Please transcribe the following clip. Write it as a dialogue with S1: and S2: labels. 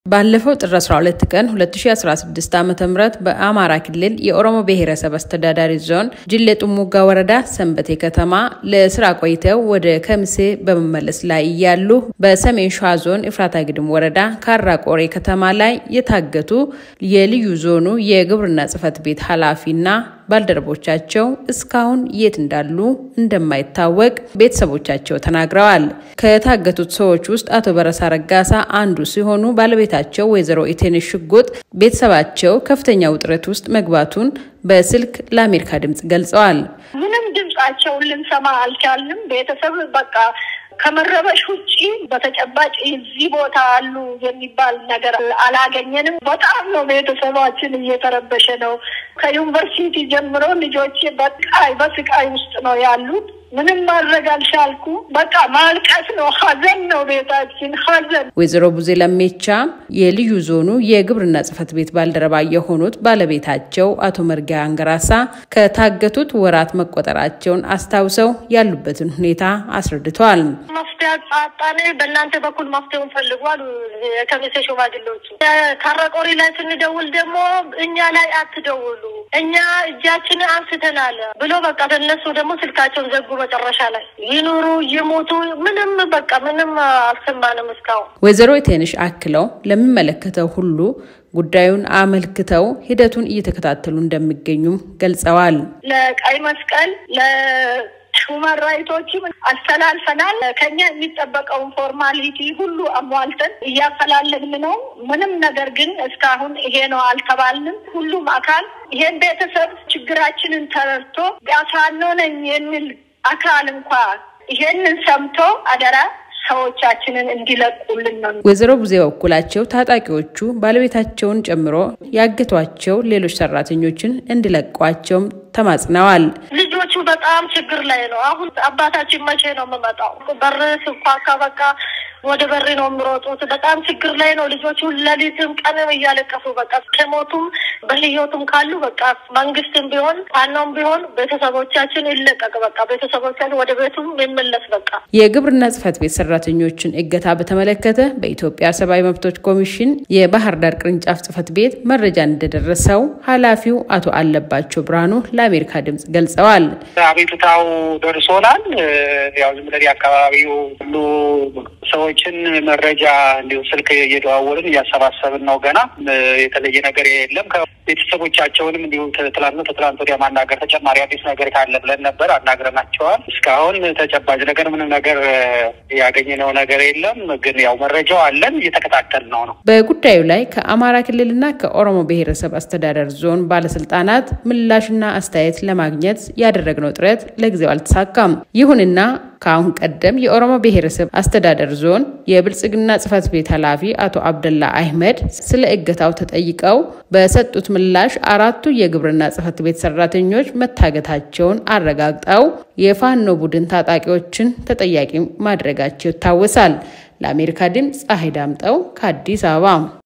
S1: ባለፈው ጥር 12 ቀን 2016 ዓ ም በአማራ ክልል የኦሮሞ ብሔረሰብ አስተዳዳሪ ዞን ጅሌ ጥሙጋ ወረዳ ሰንበቴ ከተማ ለስራ ቆይተው ወደ ከምሴ በመመለስ ላይ እያሉ በሰሜን ሸዋ ዞን ኤፍራታ ግድም ወረዳ ካራ ቆሬ ከተማ ላይ የታገቱ የልዩ ዞኑ የግብርና ጽሕፈት ቤት ኃላፊና ባልደረቦቻቸው እስካሁን የት እንዳሉ እንደማይታወቅ ቤተሰቦቻቸው ተናግረዋል። ከታገቱት ሰዎች ውስጥ አቶ በረሳ ረጋሳ አንዱ ሲሆኑ ባለቤታቸው ወይዘሮ ኢቴንሽ ሽጉጥ ቤተሰባቸው ከፍተኛ ውጥረት ውስጥ መግባቱን በስልክ ለአሜሪካ ድምጽ ገልጸዋል።
S2: ምንም ድምጻቸውን ልንሰማ አልቻልንም። ቤተሰብ በቃ ከመረበሽ ውጭ በተጨባጭ እዚህ ቦታ አሉ የሚባል ነገር አላገኘንም። በጣም ነው ቤተሰባችን እየተረበሸ ነው። ከዩኒቨርሲቲ ጀምሮ ልጆቼ በቃይ በስቃይ ውስጥ ነው ያሉት። ምንም ማድረግ አልቻልኩ። በቃ ማልቀስ ነው፣ ሀዘን ነው ቤታችን ሀዘን።
S1: ወይዘሮ ቡዜ ለሜቻ የልዩ ዞኑ የግብርና ጽሕፈት ቤት ባልደረባ የሆኑት ባለቤታቸው አቶ መርጊያ አንገራሳ ከታገቱት ወራት መቆጠራቸውን አስታውሰው ያሉበትን ሁኔታ አስረድተዋል።
S2: መፍትሄ አጣን። በእናንተ በኩል መፍትሄውን ፈልጓል ከሚሴ ሽማግሌዎቹ። ካራቆሪ ላይ ስንደውል ደግሞ እኛ ላይ አትደውሉ፣ እኛ እጃችን አንስተናል ብሎ በቃ እነሱ ደግሞ ስልካቸውን ዘጉ። መጨረሻ ላይ ይኑሩ ይሞቱ ምንም በቃ ምንም አልሰማንም እስካሁን።
S1: ወይዘሮ ኢቴንሽ አክለው ለሚመለከተው ሁሉ ጉዳዩን አመልክተው ሂደቱን እየተከታተሉ እንደሚገኙም ገልጸዋል።
S2: ለቀይ መስቀል ሁማን ራይቶችም አስተላልፈናል። ከኛ የሚጠበቀውን ፎርማሊቲ ሁሉ አሟልተን እያፈላለግን ነው። ምንም ነገር ግን እስካሁን ይሄ ነው አልተባልንም። ሁሉም አካል ይሄን ቤተሰብ ችግራችንን ተረድቶ ቢያሳኖ ነኝ የሚል አካል እንኳ ይሄንን ሰምቶ አደራ ሰዎቻችንን እንዲለቁልን ነው።
S1: ወይዘሮ ቡዜ በኩላቸው ታጣቂዎቹ ባለቤታቸውን ጨምሮ ያገቷቸው ሌሎች ሰራተኞችን እንዲለቋቸውም ተማጽነዋል።
S2: ልጆቹ በጣም ችግር ላይ ነው። አሁን አባታችን መቼ ነው የምመጣው? በር ስኳካ በቃ ወደ በር ነው የሚሮጡት። በጣም ችግር ላይ ነው ልጆቹ። ሌሊትም ቀንም እያለቀሱ በቃ ከሞቱም በህይወቱም ካሉ በቃ መንግስትም ቢሆን ፋኖም ቢሆን ቤተሰቦቻችን ይለቀቅ፣ በቃ ቤተሰቦቻችን ወደ ቤቱም ይመለስ። በቃ
S1: የግብርና ጽሕፈት ቤት ሰራተኞችን እገታ በተመለከተ በኢትዮጵያ ሰብአዊ መብቶች ኮሚሽን የባህር ዳር ቅርንጫፍ ጽሕፈት ቤት መረጃ እንደደረሰው ኃላፊው አቶ አለባቸው ብርሃኑ ለአሜሪካ ድምጽ ገልጸዋል።
S3: አቤቱታው ደርሶናል። ያው ዝም ብለን የአካባቢው ሁሉ ሰዎችን መረጃ እንዲሁ ስልክ እየደዋወልን እያሰባሰብን ነው። ገና የተለየ ነገር የለም። ቤተሰቦቻቸውንም እንዲሁ ትላንት ትላንት ወዲያ ማናገር ተጨማሪ አዲስ ነገር ካለ ብለን ነበር አናግረናቸዋል። እስካሁን ተጨባጭ ነገር ምንም ነገር ያገኘነው ነገር የለም። ግን ያው መረጃው አለን እየተከታተል ነው ነው
S1: በጉዳዩ ላይ ከአማራ ክልልና ከኦሮሞ ብሔረሰብ አስተዳደር ዞን ባለስልጣናት ምላሽና አስተያየት ለማግኘት ያደረግነው ጥረት ለጊዜው አልተሳካም። ይሁንና ከአሁን ቀደም የኦሮሞ ብሔረሰብ አስተዳደር ዞን የብልጽግና ጽሕፈት ቤት ኃላፊ አቶ አብደላ አህመድ ስለ እገታው ተጠይቀው በሰጡት ምላሽ አራቱ የግብርና ጽሕፈት ቤት ሰራተኞች መታገታቸውን አረጋግጠው የፋኖ ቡድን ታጣቂዎችን ተጠያቂ ማድረጋቸው ይታወሳል። ለአሜሪካ ድምፅ ፀሐይ ዳምጠው ከአዲስ አበባ